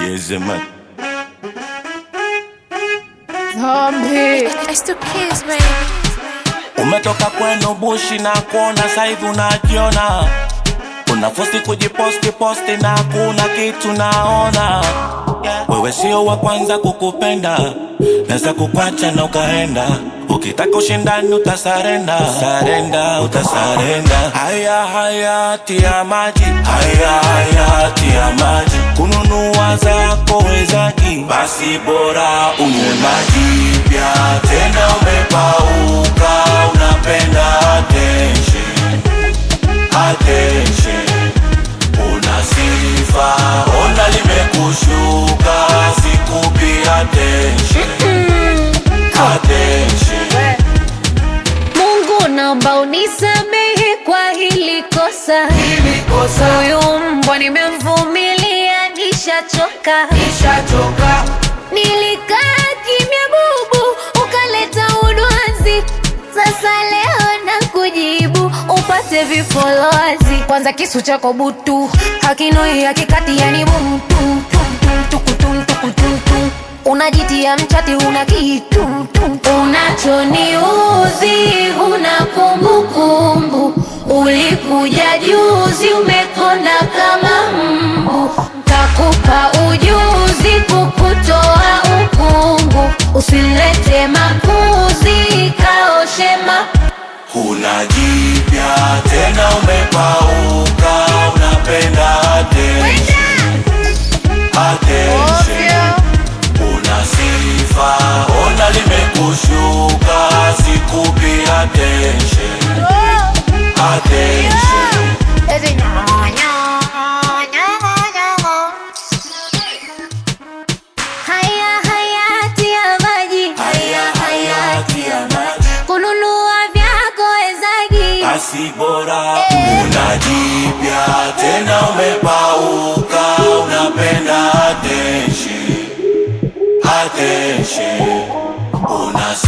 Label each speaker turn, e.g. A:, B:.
A: Yezeman.
B: Zombie.
C: It's the kids, baby.
A: Umetoka kwenu bushi na kuona saivi unajiona, unafosti kujiposti posti na kuna kitu naona. Wewe sio wa kwanza kukupenda, naweza kukwacha na ukaenda. Ukitaka ushindani utasarenda, sarenda, utasarenda. Haya haya tia maji, haya haya tia maji. Kununua zako wezaji, basi bora unywe maji pia. Tena umepauka, unapenda attention, attention. Una sifa, ona limekushuka, sikupi attention, attention.
B: Mungu naomba unisamehe kwa hili kosa. Huyu mbwa nimemvumilia, nishachoka. Nilikaa kimya bubu, ukaleta udwanzi. Sasa leo na kujibu upate vifolozi. Kwanza kisu chako butu hakinoi hakikati, yani mumtu unajitia mchati, una kitu unachoniuzi, una kumbukumbu. Ulikuja juzi, umekonda kama mbu. Takupa ujuzi, kukutoa ukungu. Usilete makuzi, kaoshema
A: Huna jipya tena, umepauka, unapenda attention, attention. Una sifa, ona limekushuka, sikupi attention, attention.
B: haya hayati ya maji
A: Haya hayati ya maji,
B: kununua vyako wezagi
A: basi bora una jipya tena, umepauka, unapenda attention, attention. Una